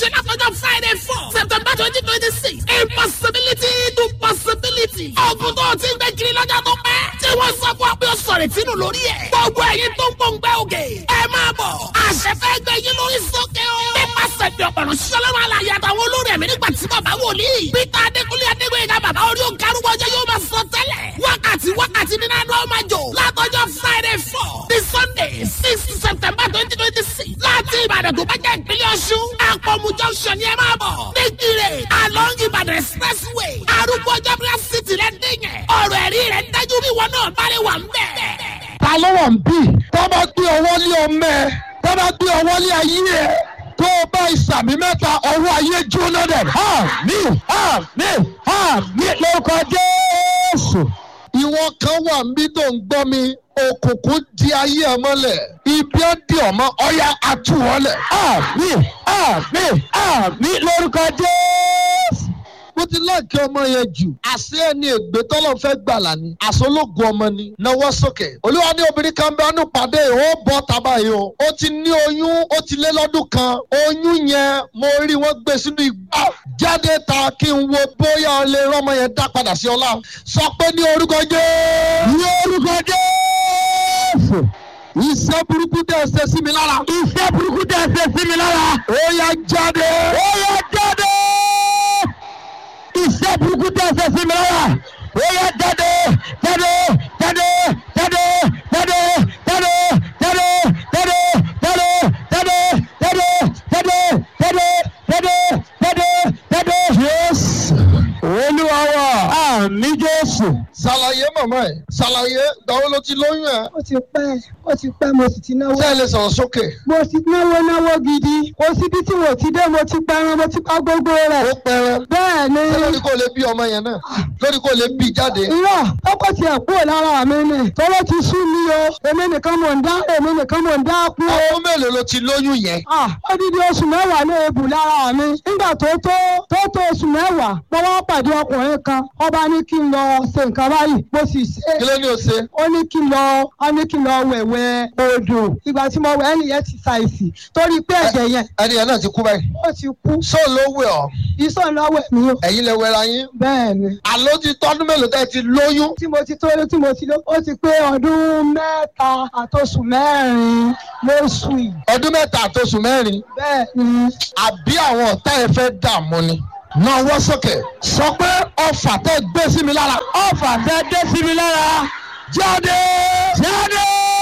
ṣe látọjọ́ friday four september twenty twenty six impossibility to possibility. ogun tó o ti ń gbé kiri lọ́jọ́ tó pẹ́ tí wọ́n sọ fún ọ pé o sọ̀rọ̀ ìtinú lórí ẹ̀. gbogbo ẹ̀yin tó ń gbòǹgbẹ́ òkè ẹ máa bọ̀ àṣẹ fẹ́ gbé yín lórí sókè o. nípasẹ̀ bí ọ̀pọ̀rọ̀ sọlọ́run alàyè àtàwọn olórí ẹ̀mí nígbà tí bàbá wòlíì peter adékúnlé adégbèyìnká bàbá orí òǹkarúwọ̀ ọjọ́ yóò máa sọ tẹ́lẹ̀ wákàtí wákàtí nínú àná ọmọ jò látọjọ́ friday four ní sunday six september twenty twenty six láti ìbàdàn tó bá jẹ́ ìpínlẹ̀ ọ̀ṣun àpọ̀mù junction ni ẹ máa bọ̀ nígbìrè along ìbàdàn expressway arúgbó ọjọ́bíà city rẹ̀ dìyẹn ọ̀rọ̀ ẹ̀rí rẹ̀ dájú bí wọn náà bá lè wà ń bẹ̀. ta ló wà ń bì tó bá gbé ọwọ́ lé ọmọ ẹ tó bá gbé ọwọ́ lé ayé ẹ tó o bá ìsàmì mẹ́ta ọwọ́ ayé jóná dẹ̀. àmì àmì àmì lórúkọ jésù. ìwọ kan wà ń bí tó ń gbọ́ mi òkùnkùn di ayé ẹ mọ́lẹ̀ ibi ó di ọmọ ọ̀yà àtúwọ́lẹ̀. àmì àmì àmì lórúkọ jésù bó ti láàkì ọmọ yẹn jù àṣé ẹni ègbé tọ́lọ̀ fẹ́ gbàlà ni àṣọlógún ọmọ ni náwó sókè olúwa ní obìnrin kan bẹ́ẹ̀ ní pàdé ó bọ́ tábà yìí o ó ti ní oyún ó ti lé lọ́dún kan oyún yẹn mo rí wọ́n gbé sínú igbá jáde ta kí n wo bóyá o lè rọ́mọ yẹn dá padà sí ọlá sọ pé ní orúkọ jẹ́ ní orúkọ jẹ́ iṣẹ́ burúkú tẹ̀ ṣe sí mi lára. iṣẹ́ burúkú tẹ̀ ṣe sí mi lára. ó yá jáde. ó yá jáde iṣẹ́ burúkú tẹ̀ ṣe sí mi lára. ó yá jáde jáde jáde jáde jáde jáde jáde jáde jáde jáde jáde jáde jáde jáde jáde jáde. yéésù olúwa wa àmì jésù. ṣàlàyé màmá ẹ ṣàlàyé gbàwó ló ti lóyún ẹ. ó ti pẹ́ ó ti pẹ́ mo sì ti náwó. ṣé ẹ lè sọ̀rọ̀ sókè. mo ti náwó náwó gidi kò síbi tí mo ti dé mo ti pẹran mo ti pa gbogbo ó rẹ̀. pẹrẹ. bẹ́ẹ̀ ni ṣé lórí kò lè bí ọmọ yẹn náà lórí kò lè bí jáde. irọ́ ọkọ̀ tiẹ̀ kúrò lára mi ni tọ́lọ́ ti sú mi o èmi nìkan mò ń dá èmi nìkan mò ń dá kú o. ọdún mélòó ló ti lóyún yẹn. Ah, odidi oṣù mẹ́wàá ní ebù lára mi nígbà tó tó tó tó oṣù mẹ́wàá mo wá pàdé ọkùnrin kan ọba ní kí n lọ ṣe nǹkan báyìí mo sì ṣe kí ló ní o ṣe. ó ní kí n lọ ó ní kí n lọ wẹ̀wẹ̀ odò ìgbà tí mo wẹ̀ ẹnìyẹn ti ṣàìsì torí pé ẹ̀jẹ̀ yẹn ẹni yẹn náà ti kú báyìí. ó ti kú sọ ló wẹ̀ ọ́ iṣọ́ lọ́wọ́ mi o ẹ̀yin lè wẹra yín. bẹ́ẹ̀ ni àló ti tọ́dún mélòó tẹ́ ti lóyún. tí mo ti tó tí mo ti lọ ó ti pé ọdún mẹ́ta àtòṣù mẹ́rin lóṣù yìí ọdún mẹ́ta àtòṣù mẹ́rin. bẹ́ẹ̀ ni àbí àwọn ọ̀tá ẹ fẹ́ dààmú ni. náà wọ́ sókè. sọ pé ọfà tẹ́ gbé sí mi lára. ọfà tẹ́ dé sí mi lára. jáde. jáde.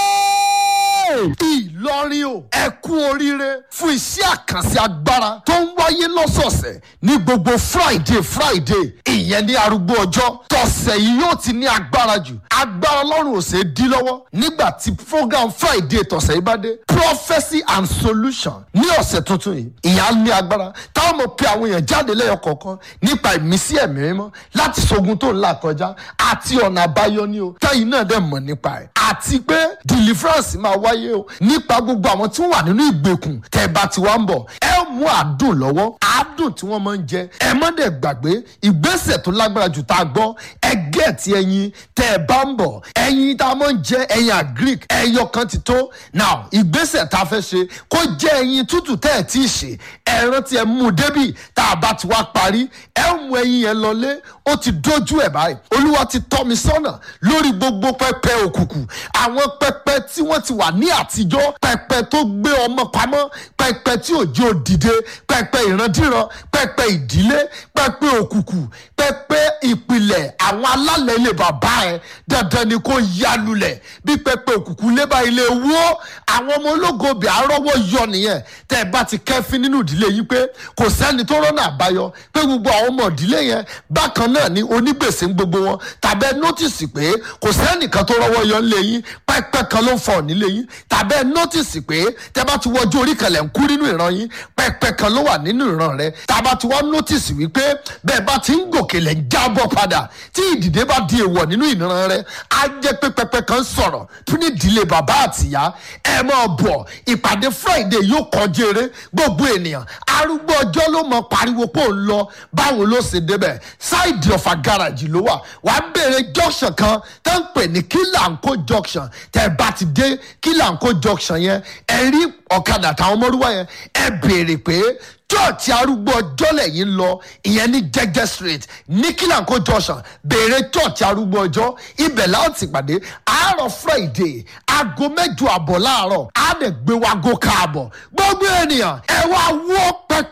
Ìlọrin o ẹ kú oríire fún iṣẹ́ àkànṣe agbára tó ń wáyé lọ́sọ̀ọ̀sẹ̀ ní gbogbo Friday Friday ìyẹn ní arúgbó ọjọ́ tọ̀sẹ̀ yìí yóò ti ní agbára jù agbára Ọlọ́run ò ṣe é dí lọ́wọ́ nígbà tí program Friday tọ̀sẹ̀ yìí bá dé Prophecy and Solution ní ọ̀sẹ̀ tuntun yìí ìyá ní agbára táwọn mọ̀ pé àwọn èèyàn jáde lẹ́yọ kọ̀ọ̀kan nípa ìmísí ẹ̀mí mímọ́ láti ṣogun tó ń là kọjá àti ọ̀nà àbáyọ ní o táyì náà dẹ̀ mọ̀ nípa ẹ̀ àti pé deliverance máa wáyé o nípa gbogbo àwọn tí wọ́n wà nínú ìgbèkùn tẹ́ ẹ bá ti wá ń bọ̀ ẹ mú àdùn lọ́wọ́ àdùn tí wọ́n máa ń jẹ ẹ má dẹ̀ gbàgbé ìgbésẹ̀ tó lágbára jù tá a gbọ́ ẹ gẹ̀ẹ́tì ẹyin tẹ́ ẹ bá ń bọ̀ ẹyin tá a máa ń jẹ ẹyin agric ẹyọ kan ti tó now ìgbésẹ̀ tá a fẹ́ ṣe kó jẹ́ ẹyin tútù tẹ́ ẹ tí ì ṣe ẹ rántí ẹ mú un débì tá a bá ti wá parí ẹ mú ẹyin yẹn lọlé ó ti dójú ẹ̀ báyìí olúwa ti tọ́ mi sọ́nà lórí gbogbo pẹpẹ òkùnkùn àwọn pẹpẹ tí wọ́n ti wà ní àtijọ́ pẹpẹ tó gbé ọmọ pamọ́ pẹpẹ tí òjò dìde pẹpẹ ìrandíran pẹpẹ ìdílé pẹpẹ òkùnkùn pẹpẹ ìpìlẹ̀ àwọn alálẹ̀ ilé bàbá ẹ dandan ni kò yálulẹ̀ bí pẹpẹ òkùnkùn lébà ilé wó àwọn ọmọ ológo bẹ̀ àrọ́wọ́ yọ nìyẹn tẹ́ ẹ bá ti kẹ́fín nínú ìdílé yìí pé kò sẹ́ni tó rọ́nà àbáyọ pé gbogbo àwọn ọmọ ìdílé yẹn bákan náà ni onígbèsè ń gbogbo wọn tàbẹ́ nọ́tìsì pé kò sẹ́nìkan tó rọ́wọ́ yọ ńlẹ̀ yín pẹ́pẹ́ kan ló ń fọ̀ nílé yín tàbẹ́ nọ́tìsì pé tẹ́ bá ti wọjú orí kan lẹ̀ ń kú nínú ìran yín pẹ́pẹ́ kan ló wà nínú ìran rẹ tàbá ti wá nọ́tìsì wípé bẹ́ẹ̀ bá ti ń gòkè lẹ̀ ń jábọ̀ padà tí ìdìde bá di èèwọ̀ nínú ìran rẹ á jẹ́ pé pẹ́pẹ́ kan sọ̀rọ̀ tún ní ìdílé bàbá àtìyá ẹ máa bọ̀ ìpàdé Friday yóò kọjú eré gbogbo ènìyàn arúgbó ọjọ́ ló mọ pariwo pé òun lọ báwo ló ṣe débẹ̀ ṣáìdì ọ̀fà gáràjì ló wà wàá béèrè junction kan tó ń pè ní kílàǹkó junction tẹ́ ẹ bá ti dé kílàǹkó junction yẹn ẹ rí ọ̀kadà táwọn ọmọlúwa yẹn ẹ béèrè pé church arúgbó ọjọ́ lẹ́yìn lọ ìyẹn ní jẹ́gẹ́ street ní kílànkó junction béèrè church arúgbó ọjọ́ ibẹ̀ láti pàdé àárọ̀ friday aago mẹ́jọ àbọ̀ láàárọ̀ á dẹ̀ gbé wa gò káàbọ̀ gbogbo ènìyàn ẹ wá wọ́ pẹpẹ